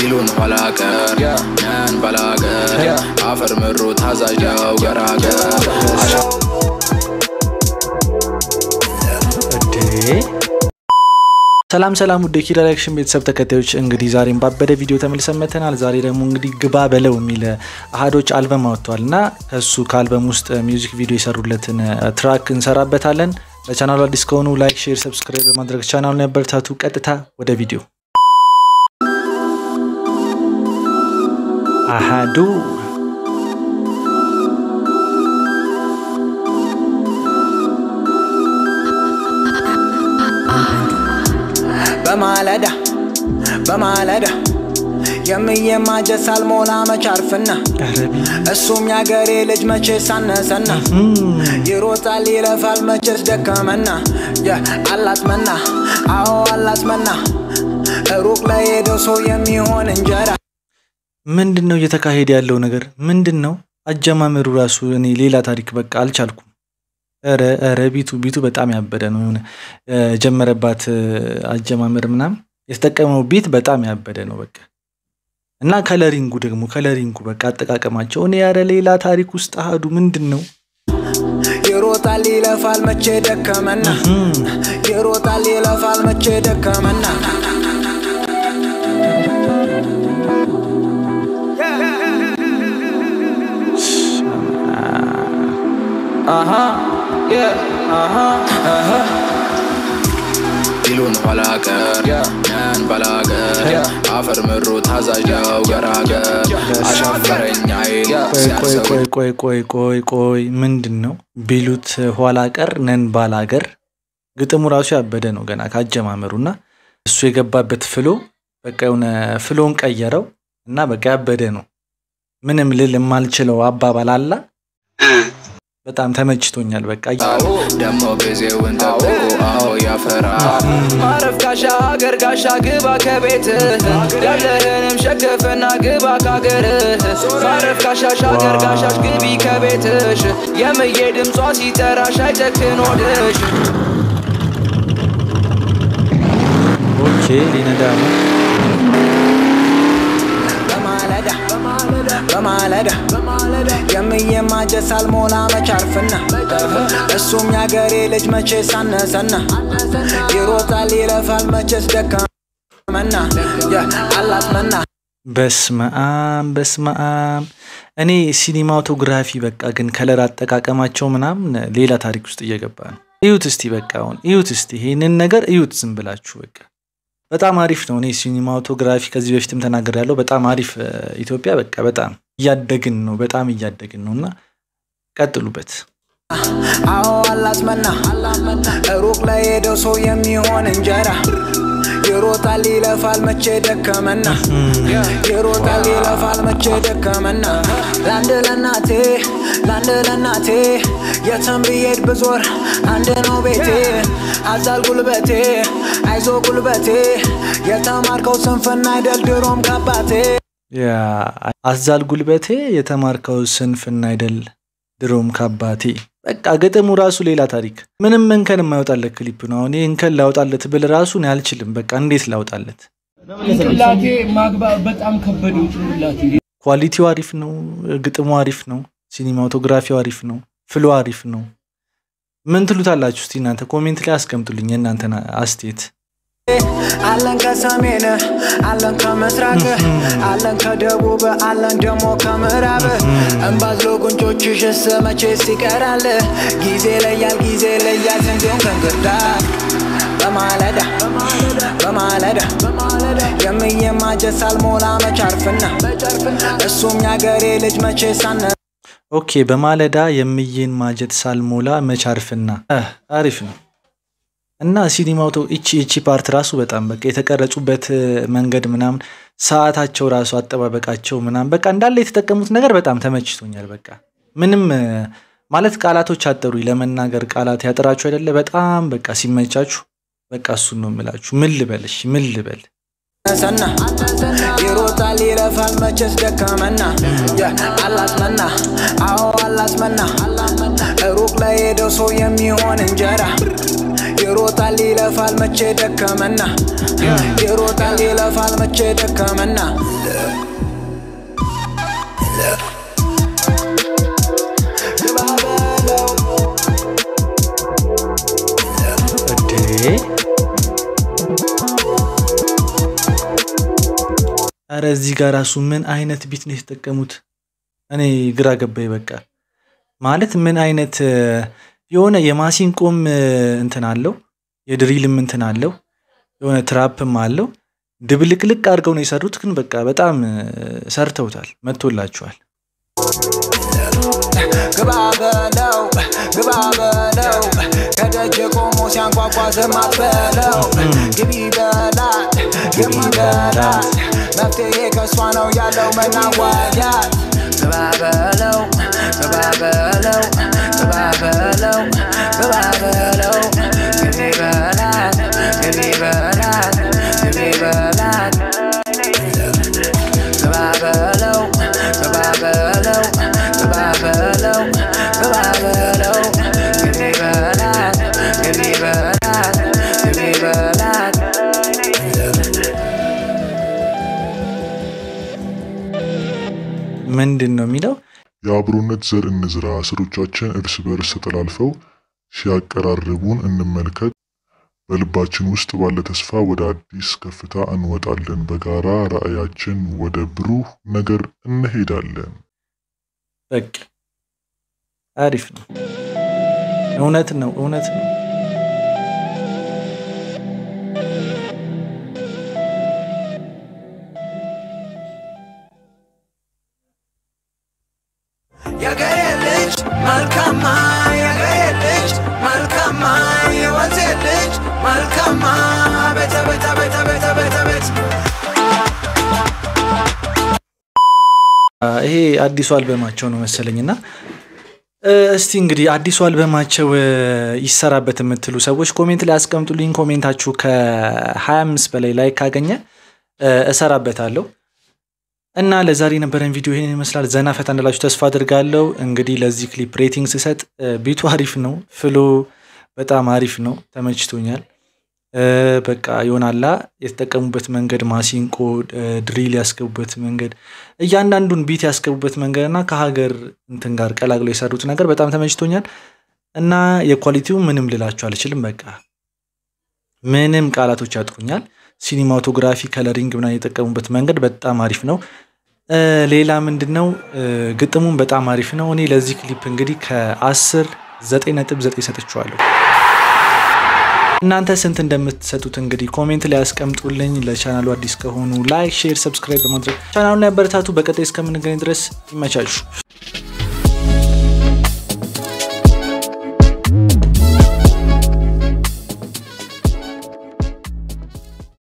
ቢሉን ኋላ ቀር ነን ባላገር አፈር ምሩ ታዛዥ ነው ገራገር ሰላም ሰላም ውድ የኪራ ሪያክሽን ቤተሰብ ተከታዮች እንግዲህ ዛሬም ባበደ ቪዲዮ ተመልሰን መጥተናል። ዛሬ ደግሞ እንግዲህ ግባ በለው የሚል አህዶች አልበም አወጥተዋል እና ከሱ ከአልበም ውስጥ ሚውዚክ ቪዲዮ የሰሩለትን ትራክ እንሰራበታለን። ለቻናሉ አዲስ ከሆኑ ላይክ፣ ሼር፣ ሰብስክራይብ በማድረግ ቻናሉን ያበረታቱ። ቀጥታ ወደ ቪዲዮ አሃዱ በማለዳ በማለዳ የምየማጀት ሳልሞላ መች አርፍና እሱም ያገሬ ልጅ መቼ ሳነሰና ይሮጣል ይለፋል መቼስ ደከመና አላስመና አዎ አላስመና ሩቅ ላይ ሄደው ሰው የሚሆን እንጀራ ምንድን ነው እየተካሄደ ያለው ነገር ምንድን ነው? አጀማመሩ ራሱ እኔ ሌላ ታሪክ በቃ አልቻልኩም። ኧረ ኧረ ቢቱ ቢቱ በጣም ያበደ ነው። የሆነ የጀመረባት አጀማመር ምናምን የተጠቀመው ቢት በጣም ያበደ ነው በቃ እና ከለሪንጉ ደግሞ ከለሪንጉ በቃ አጠቃቀማቸው እኔ ያረ ሌላ ታሪክ ውስጥ አህዱ ምንድን ነው? ይሮጣል ይለፋል መቼ ደከመና ይሮጣል ይለፋል መቼ ደከመና ቢሉን ኋላ ቀር ነን ባላገር አፈር ምሩ ታዛዥ ነው ገራገር አሻፈረኝ አይል ቆይ ቆይ ቆይ ቆይ ቆይ ቆይ ምንድን ነው ቢሉት ኋላ ቀር ነን ባላገር ግጥሙ ራሱ ያበደ ነው ገና ካጀማመሩ እና እሱ የገባበት ፍሎ በቃ የሆነ ፍሎን ቀየረው እና በቃ ያበደ ነው። ምንም ልል የማልችለው አባባል አላ በጣም ተመችቶኛል። በቃ ደሞ ጊዜውን ጠብቆ አዎ ያፈራል ማረፍ ጋሻ ሀገር ጋሻ ግባ ከቤት ያለህንም ሸክፍና ግባ ካገርህ ማረፍ ጋሻሽ ሀገር ጋሻሽ ግቢ ከቤትሽ የምዬ ድምጿ ሲጠራሽ አይጨክን ሆድሽ ኦኬ ሊነዳ ነው። በማለዳ በማለዳ የምየማጀት ሳልሞላ መች አርፍና እሱም ያገሬ ልጅ መቼ ሳነሰና ይሮጣል ይለፋል መቼስ ደከመና አላስመና በስመአም በስመአም እኔ ሲኒማቶግራፊ በቃ ግን ከለር አጠቃቀማቸው ምናምን ሌላ ታሪክ ውስጥ እየገባ ነው። እዩት እስቲ በቃ አሁን እዩት እስቲ ይሄንን ነገር እዩት ዝም ብላችሁ በቃ በጣም አሪፍ ነው። እኔ ሲኒማቶግራፊ ከዚህ በፊትም ተናገር ያለው በጣም አሪፍ ኢትዮጵያ በቃ በጣም እያደግን ነው፣ በጣም እያደግን ነው እና ቀጥሉበት። አዎ አላስመና ሩቅ ላይ ሄደው ሰው የሚሆን እንጀራ ይሮጣል ይለፋል መቼ ደከመና ይሮጣል ይለፋል መቼ ደከመና ለአንድ ለናቴ ለአንድ ለናቴ የትም ብሄድ ብዞር አንድ ነው ቤቴ አዛል ጉልበቴ አይዞ ጉልበቴ የተማርከው ስንፍና አይደል ድሮም ከአባቴ ያ አዛል ጉልበቴ የተማርከው ስንፍና አይደል ድሮም ከአባቴ። በቃ ግጥሙ ራሱ ሌላ ታሪክ። ምንም እንከን የማይወጣለት ክሊፕ ነው። አሁን ይህ እንከን ላውጣለት ብል ራሱ እኔ አልችልም። በቃ እንዴት ላውጣለት? ጭንቅላቴ ማግባብ በጣም ከበደው። ጭንቅላቴ ኳሊቲው አሪፍ ነው፣ ግጥሙ አሪፍ ነው፣ ሲኒማቶግራፊው አሪፍ ነው፣ ፍሎ አሪፍ ነው። ምን ትሉታላችሁ? እስቲ እናንተ ኮሜንት ላይ አስቀምጡልኝ የእናንተን አስተያየት። አለን ከሰሜን አለን ከምስራቅ አለን ከደቡብ አለን ደግሞ ከምዕራብ እምባዝሎ ጉንጮችሽስ መቼስ ይቀራል ጊዜ ለያል ጊዜ ለያል ስንዴውን ከእንክርዳድ በማለዳ በማለዳ የምየማጀት ሳልሞላ መች አርፍና እሱም ያገሬ ልጅ መቼ ሳነ ኦኬ በማለዳ የምዬን ማጀት ሳልሞላ መቻርፍና አሪፍ ነው። እና ሲኒማቶ እቺ እቺ ፓርት ራሱ በጣም በቃ የተቀረጹበት መንገድ ምናምን ሰዓታቸው ራሱ አጠባበቃቸው ምናምን በቃ እንዳለ የተጠቀሙት ነገር በጣም ተመችቶኛል። በቃ ምንም ማለት ቃላቶች አጠሩኝ ለመናገር ቃላት ያጠራችሁ አይደለ? በጣም በቃ ሲመቻችሁ በቃ እሱን ነው የምላችሁ። ምን ልበልሽ ምን ልበል ሰና ይሮጣል ይለፋል መቼስ ደከመና አላስመና አዎ አላስመና ሩቅ ላይ ሄደው ሰው የሚሆን እንጀራ ይሮጣል ይለፋል መቼ ደከመና ይሮጣል ይለፋል መቼ ደከመና ግባ በለው እዴ አረ እዚህ ጋር ራሱ ምን አይነት ቢት ነው የተጠቀሙት? እኔ ግራ ገባኝ። በቃ ማለት ምን አይነት እ፣ የሆነ የማሲንቆም እ፣ እንትን አለው የድሪልም እንትን አለው የሆነ ትራፕም አለው ድብልቅልቅ አድርገው ነው የሰሩት። ግን በቃ በጣም እ፣ ሰርተውታል፣ መጥቶላቸዋል። ግባ በለው ግባ በለው ከደጅ ቆሞ ሲያንኳኳ ዝም አትበለው ግቢ በላት ግቢ በላት መፍትሄ ከእሷ ነው ያለው መናዋያት ግባ በለው ግባ በለው ግባ በለው ግባ በለው ግቢ በላት ግቢ በላት ግቢ በላት ግባ በለው ግባ በለው ግባ በለው ግባ በለው ግቢ በላት ግቢ በላት ግቢ በላት ምንድን ነው የሚለው? የአብሮነት ዘር እንዝራ፣ ስሮቻችን እርስ በርስ ተጠላልፈው ሲያቀራርቡን እንመልከት። በልባችን ውስጥ ባለ ተስፋ ወደ አዲስ ከፍታ እንወጣለን። በጋራ ራዕያችን ወደ ብሩህ ነገር እንሄዳለን። በቃ አሪፍ ነው። እውነት ነው፣ እውነት ነው። የገሬ ልጅ መልካማ የገሬ ልጅ መልካማ የወንዜ ልጅ መልካማ ቤተ ቤተ ቤተ ቤተ ቤተ ቤት ይሄ አዲሱ አልበማቸው ነው መሰለኝ እና እ፣ እስቲ እንግዲህ አዲሱ አልበማቸው እ፣ ይሰራበት የምትሉ ሰዎች ኮሜንት ላይ አስቀምጡልኝ። ኮሜንታችሁ ከ25 በላይ ላይ ካገኘ እ፣ እሰራበታለሁ እና ለዛሬ የነበረን ቪዲዮ ይህን ይመስላል። ዘና ፈታ እንዳላችሁ ተስፋ አድርጋለሁ። እንግዲህ ለዚህ ክሊፕ ሬቲንግ ስሰጥ እ፣ ቢቱ አሪፍ ነው፣ ፍሎ በጣም አሪፍ ነው፣ ተመችቶኛል። እ፣ በቃ ይሆናላ የተጠቀሙበት መንገድ ማሲንቆ እ፣ ድሪል ያስገቡበት መንገድ እያንዳንዱን ቢት ያስገቡበት መንገድ እና ከሀገር እንትን ጋር ቀላቅለው የሰሩት ነገር በጣም ተመችቶኛል እና የኳሊቲው ምንም ልላችሁ አልችልም። በቃ ምንም ቃላቶች ያጥሩኛል። ሲኒማቶግራፊ፣ ከለሪንግ ምናምን የጠቀሙበት መንገድ በጣም አሪፍ ነው። እ፣ ሌላ ምንድን ነው እ፣ ግጥሙም በጣም አሪፍ ነው። እኔ ለዚህ ክሊፕ እንግዲህ ከአስር ዘጠኝ ነጥብ ዘጠኝ ሰጥቼዋለሁ። እናንተ ስንት እንደምትሰጡት እንግዲህ ኮሜንት ላይ ያስቀምጡልኝ። ለቻናሉ አዲስ ከሆኑ ላይክ፣ ሼር፣ ሰብስክራይብ በማድረግ ቻናሉን ያበረታቱ። በቀጣይ እስከምንገናኝ ድረስ ይመቻችሁ።